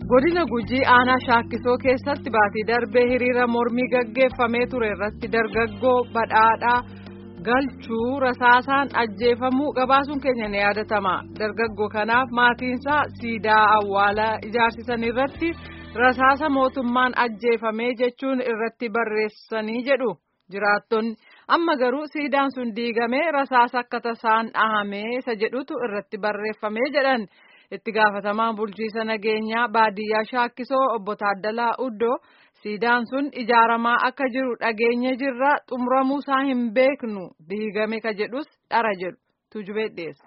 godina gujii aanaa shaakkisoo keessatti baatii darbee hiriira mormii gaggeeffamee ture irratti dargaggoo badhaadhaa galchuu rasaasaan ajjeefamuu gabaasuun keenya ni yaadatama dargaggoo kanaaf maatiinsaa siidaa awwaalaa ijaarsisan irratti rasaasa mootummaan ajjeefamee jechuun irratti barreessanii jedhu jiraattonni amma garuu siidaan sun diigamee rasaasa akka tasaan dhahamee isa jedhutu irratti barreeffamee jedhan. itti gaafatamaan bulchiisa nageenyaa baadiyyaa shaakkisoo obbo Taaddalaa Uddoo siidaan sun ijaaramaa akka jiru dhageenye jirra xumuramuu isaa hin beeknu diigame ka jedhus dhara jedhu tujubee dhiyeessa.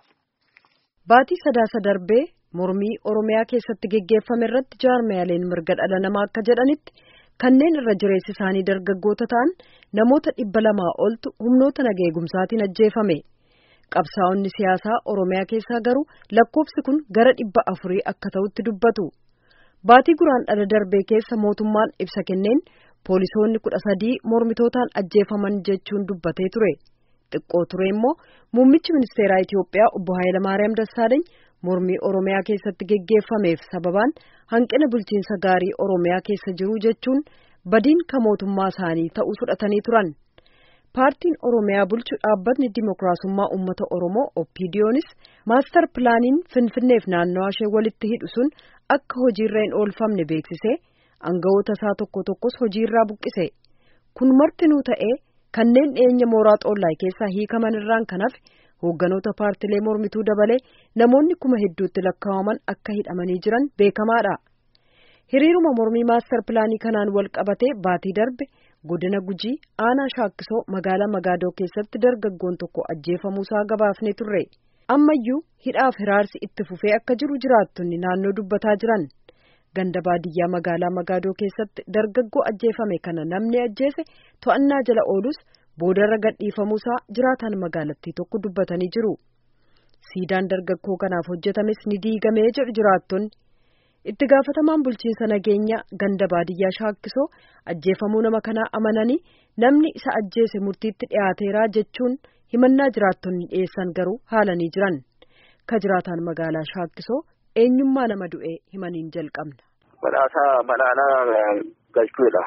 Baatii sadaasa darbee mormii Oromiyaa keessatti geggeeffame irratti jaarmiyaaleen mirga dhala namaa akka jedhanitti kanneen irra jireessi isaanii dargaggoota ta'an namoota dhibba lamaa oltu humnoota naga eegumsaatiin ajjeefame. qabsaa'onni siyaasaa oromiyaa keessaa garuu lakkoofsi kun gara dhibba afurii akka ta'utti dubbatu baatii guraandhala darbee keessa mootummaan ibsa kenneen poolisoonni kudha sadii mormitootaan ajjeefaman jechuun dubbatee ture xiqqoo ture immoo muummichi ministeeraa Itiyoophiyaa obbo Hayilamaariyaam Dassaaleeny mormii oromiyaa keessatti geggeeffameef sababaan hanqina bulchiinsa gaarii oromiyaa keessa jiru jechuun badiin ka mootummaa isaanii ta'uu fudhatanii turan. paartiin oromiyaa bulchu dhaabbatni dimokiraasummaa uummata oromoo opiidiyoonis maastar pilaaniin finfinneef naannawaa ishee walitti hidhu sun akka hojiirra hin oolfamne beeksisee aangawoota isaa tokko tokkos hojiirraa buqqise kun martinuu ta'ee kanneen dhiyeenya mooraa xoollaa keessaa hiikaman irraan kan hafe hoogganoota paartilee mormituu dabalee namoonni kuma hedduutti lakkaa'aman akka hidhamanii jiran beekamaadha hiriiruma mormii maastar pilaanii kanaan wal qabatee baatii darbe. godina gujii aanaa shaakkisoo magaalaa magaadoo keessatti dargaggoon tokko ajjeefamuusaa gabaafne turre ammayyuu hidhaaf hiraarsi itti fufee akka jiru jiraattonni naannoo dubbataa jiran ganda baadiyyaa magaalaa magaadoo keessatti dargaggoo ajjeefame kana namni ajjeese to'annaa jala oolus boodarra gadhiifamuusaa jiraataan magaalattii tokko dubbatanii jiru siidaan dargaggoo kanaaf hojjetames ni diigamee jedhu jiraattonni. itti gaafatamaan bulchiinsa nageenyaa ganda baadiyyaa shaakkisoo ajjeefamuu nama kanaa amananii namni isa ajjeese murtiitti dhiyaateeraa jechuun himannaa jiraattonni dhiyeessan garuu haalanii jiran ka jiraataan magaalaa shaakkisoo eenyummaa nama du'ee himaniin jalqabna. Badhaasaa badhaadhaa galchuudha.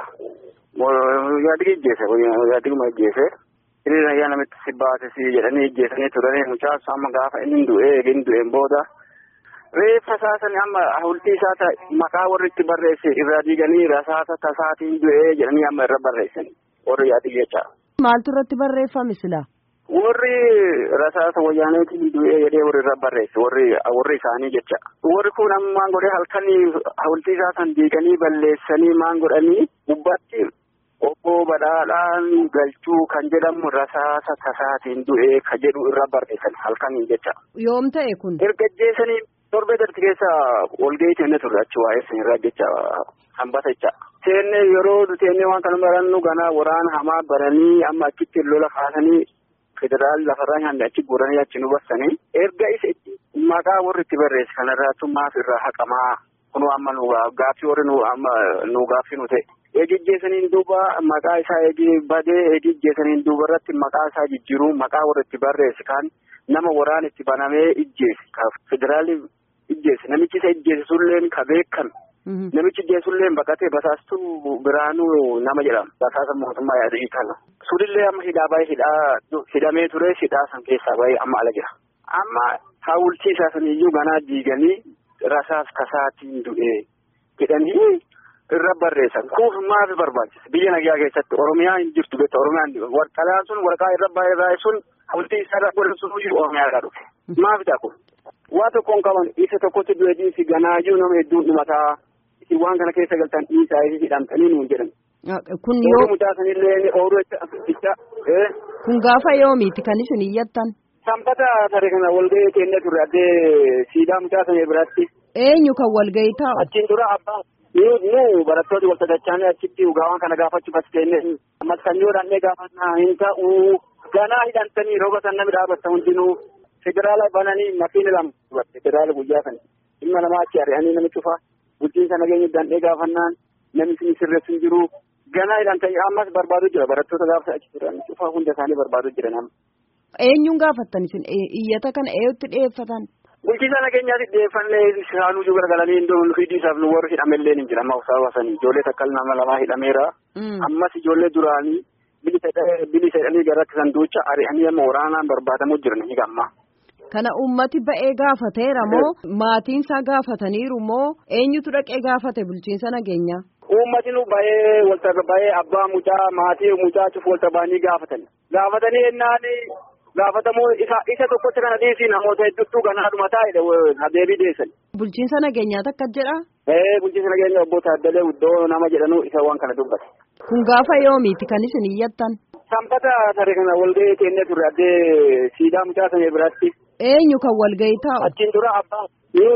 Yaadigi ijjeese yaadiguma ijjeese hiriira ayyaa namitti si baasisi jedhanii ijjeesanii turanii mucaa amma gaafa inni du'ee eegin du'een booda. reeffa isaasani amma hawultii isaa maqaa warri itti barreesse irraa diiganii rasaasa tasaatiin du'ee jedhanii amma irra barreessan warri yaadigi jecha. Maaltu irratti barreeffame sila? Warri rasaasa wayyaaneetiin du'ee jedhee warri irra barreesse warri warri isaanii jecha. Warri kun amma maan godhee halkanii hawultii isaa san diiganii balleessanii maan godhanii gubbaatti obbo badhaadhaan galchuu kan jedhamu rasaasa tasaatiin du'ee ka jedhu irra barreessan halkanii jecha. Yoom ta'e kun? Erga ajjeesanii torbee darti keessa walgahii teennee turre achi waa'ee sanirraa jecha hambata jecha. Teennee yeroo teennee waan kana barannu ganaa waraana hamaa baranii amma achitti lola kaasanii federaal lafarraa nyaanne achi guuranii achi nu bassanii erga isa maqaa warri itti barreesse kanarraatu maaf irraa haqamaa kunu amma nu gaaffii warri nu amma nu gaaffii nu ta'e. Eegijjeesaniin duuba maqaa isaa eegi badee eegijjeesaniin duuba irratti maqaa isaa jijjiiruu maqaa warri itti barreesse kan nama waraan itti banamee ijjeesse ka federaalii ijjeesse namichi isa ijjeesse sulleen ka beekan namichi ijjeesse sulleen baqatee basaastuu biraanuu nama jedhama basaasa mootummaa yaadii kana sulillee amma hidhaa baay'ee hidhaa hidhamee ture hidhaa san keessaa baay'ee amma ala jira amma hawultii isaa saniyyuu ganaa diiganii rasaas tasaatiin du'ee jedhanii irra barreessan kuuf maaf barbaachisa biyya nagaa keessatti oromiyaa hin jirtu beekta oromiyaan warqalaan sun warqaa irra baay'ee sun hawultii isaa irra godhan sun jiru oromiyaa irraa dhufe maaf ta'a kun waa tokkoon qaban isa tokkotti du'e dhiisi ganaayyuu nama hedduun dhumataa isin waan kana keessa galtan dhiisaa isin hidhamtanii nuun jedhan. Kun yoo mutaasanillee ooluu jecha. Kun gaafa yoomiiti kan isin iyyattan. Sanbata tare kana walgahii teennee turre addee siidaa mutaasanii biratti. Eenyu kan walgahii taa'u? Achiin dura abbaan. nu barattooti wal sadarchaanii achitti dhugaawwan kana gaafachuuf as teenne ammas kan yoo dhannee gaafannaa hin ta'u ganaa hidhantanii rooba san namni dhaabatta hundinuu federaala bananii makiina lama federaala guyyaa sana dhimma namaa achi ari'anii nami cufa bulchiinsa nageenya dhannee gaafannaan namni isin sirreessu hin jiru ganaa hidhantanii ammas barbaadu jira barattoota gaafa achi turan cufa hunda isaanii barbaadu jira nama. Eenyuun gaafattan isin iyyata kana eeyyotti dhiyeeffatan? bulchiinsa nageenyaatti dhiyeeffannee isaanuu jiru garagalanii iddoo hidii isaaf nu warri hidhamellee ni jira amma usaawasanii ijoollee takka nama lamaa hidhameera. Ammas ijoollee duraanii bilisa jedhanii garatti san duucha ari'anii amma waraanaan barbaadamu jiran ni gamma. Kana uummati ba'ee gaafateera moo maatiinsaa gaafataniiru moo eenyutu dhaqee gaafate bulchiinsa nageenyaa? Uummati nu ba'ee walta ba'ee abbaa mucaa maatii mucaa cufu walta ba'anii gaafatan. Gaafatanii ennaan gaafatamoo isa isa tokkotti kana dhiisii namoota hedduutu ganaadhuma taa'edha deebii deessan. Bulchiinsa nageenyaa takka jedha? Ee bulchiinsa nageenya obbo Taaddalee Uddoo nama jedhanu isa waan kana dubbate. Kun gaafa yoomiiti kan isin iyyattan? Sanbata saree kana walgahii teennee turre addee siidaa mucaa sana biratti. Eenyu kan walgahii taa'u? Achiin dura abbaa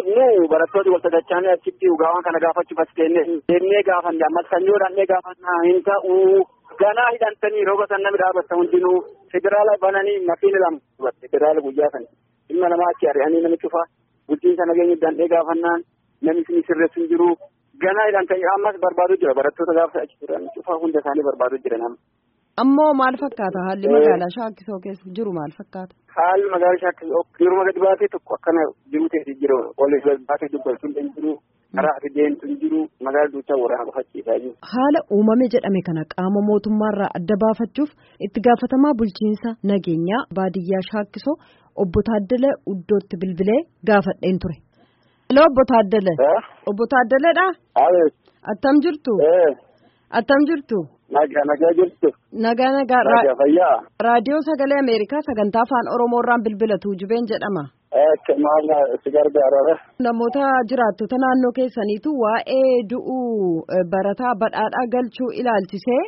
nu barattooti wal sadachaanii achitti dhugaawwan kana gaafachuuf as teennee teennee gaafanne ammas sanyoo dhannee gaafannaa hin ta'u ganaa hidhantanii rooba san namni dhaabatta hundinuu federaala bananii makiina lama federaala guyyaa sana ilma namaa achi ari'anii nami cufa bulchiinsa nageenya dandhee gaafannaan namni isin sirreessu hin jiru ganaa hidhantanii ammas barbaadu jira barattoota gaafa achi turan cufa hunda isaanii barbaadu jira nama. Ammoo maal fakkaata haalli magaalaa Shaakkisoo keessa jiru maal fakkaata? Haalli magaalaa Shaakkisoo yeroo gadi baatee tokko akkana jiru ta'e jiru walii gadi baatee dubbatu hin jiru karaa ati deemtu hin jiru magaalaa duuchaa waraana qofachiisaa jiru. Haala uumame jedhame kana qaama mootummaarraa adda baafachuuf itti gaafatamaa bulchiinsa nageenyaa baadiyyaa Shaakkisoo obbo Taaddalee Uddootti bilbilee gaafadheen ture. Hello obbo Taaddalee. Obbo Taaddaleedha? Attam jirtu? Attam jirtu? Nagaa nagaa jirtu. Nagaa nagaa. Nagaa fayyaa. Raadiyoo Sagalee Ameerikaa sagantaa afaan Oromoorraan bilbilatu jubeen jedhama. Maal si gargaara? Namoota jiraattota naannoo keessaniitu waa'ee du'uu barataa badhaadhaa galchuu ilaalchisee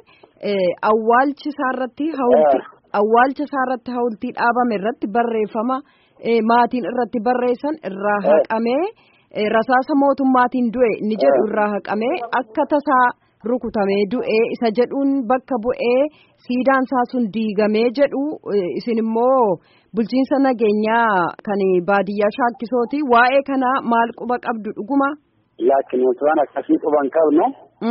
awwaalchi isaarratti hawultii awwaalcha isaarratti hawultii dhaabame irratti barreeffama maatiin irratti barreessan irraa haqamee rasaasa mootummaatiin du'e ni jedhu irraa haqamee akka tasaa rukutamee du'ee isa jedhuun bakka bu'ee siidaan isaa sun diigamee jedhu isin immoo bulchiinsa nageenyaa kan baadiyyaa shaakkisooti waa'ee kana maal quba qabdu dhuguma. Laakiin wanti waan akkasii quban qabnu.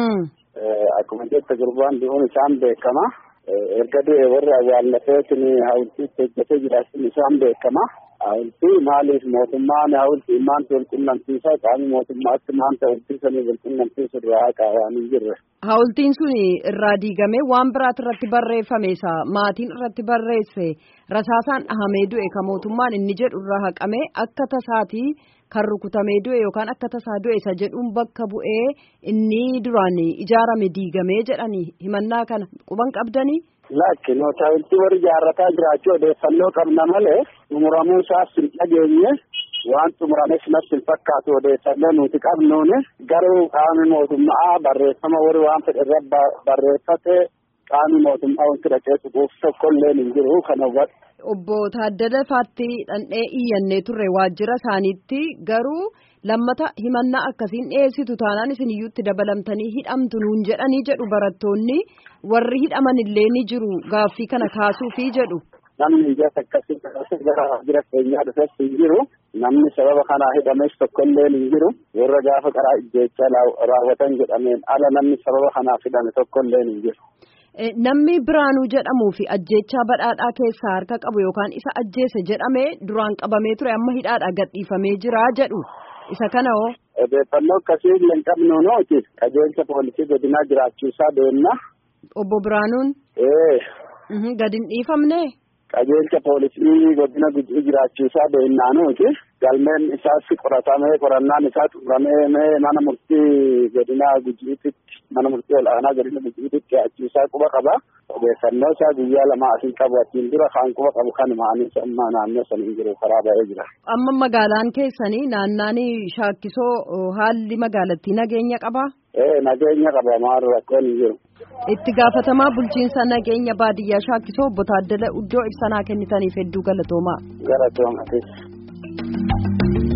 Akkuma jette gurbaan du'uun isaan beekama. Erga du'e warri awwaallateetiin hawultiitti hojjetee jiraachuun isaan beekama. Hawultii maaliif mootummaan hawultii maanta wal qunnamsiisaa qaamni mootummaatti maanta hawultiisanii wal qunnamsiisu irraa haqaa waan hin jirre. Hawultiin sun irraa diigamee waan biraati irratti barreeffame isa maatiin irratti barreesse rasaasaan dhahamee du'e kan mootummaan inni jedhu irraa haqamee akka tasaatii kan rukutamee du'e yookaan akka tasaa du'e isa jedhuun bakka bu'ee inni duraan ijaarame diigamee jedhanii himannaa kana quban qabdanii. Laakiin hawultii warri ijaarrataa jiraachuu odeeffannoo qabna malee xumuramuu isaas hin dhageenye waan xumurames natti hin fakkaatu odeeffannoo nuti qabnuun garuu qaamni mootummaa barreeffama warri waan fedhe irra barreeffate qaamni mootummaa wanti dhaqee tuquuf tokkollee hin jiru kan hubadhu. Obbo Taaddala Faattii dhandhee iyyannee turre waajjira isaaniitti garuu lammata himannaa akkasiin dhiyeessitu taanaan isin iyyuutti dabalamtanii hidhamtu nuun jedhanii jedhu barattoonni warri hidhaman illee ni jiru gaaffii kana kaasuufi jedhu. Namni ijaa akkasii gara jira keenyaa dhufes hin jiru. Namni sababa kanaa hidhames tokkollee hin jiru. Warra gaafa karaa ijjeechaa raawwatan jedhameen ala namni sababa kanaaf hidhame tokkollee hin jiru. Namni Biraanuu jedhamuu fi ajjeechaa badhaadhaa keessaa harka qabu yookaan isa ajjeese jedhamee duraan qabamee ture amma hidhaadhaa gadhiifamee jira jedhu isa kana hoo. Odeeffannoo akkasii hin qabnu nooti qajeelcha poolisii godinaa jiraachuusaa beekna. Obbo Biraanuun. Ee. Gadi hin dhiifamne. Qajeelcha poolisii godina gujii jiraachuusaa beeknaa nooti. Galmeen isaas qoratamee qorannaan isaa xumuramee mana murtii godina gujiitti mana murtii ol'aanaa godina gujiitti dhiyaachuu quba qaba. Odeeffannoo isaa guyyaa lama asii qabu achiin dura kan quba qabu kan maanis amma naannoo sana hin jiru karaa ba'ee jira. Amma magaalaan keessanii naannaan shaakkisoo haalli magaalattii nageenya qabaa? Ee nageenya qaba maal rakkoon hin jiru. Itti gaafatamaa bulchiinsa nageenya baadiyyaa shaakkisoo obbo Taaddala Uddoo ibsanaa kennitaniif hedduu galatoomaa. Galatoomaa.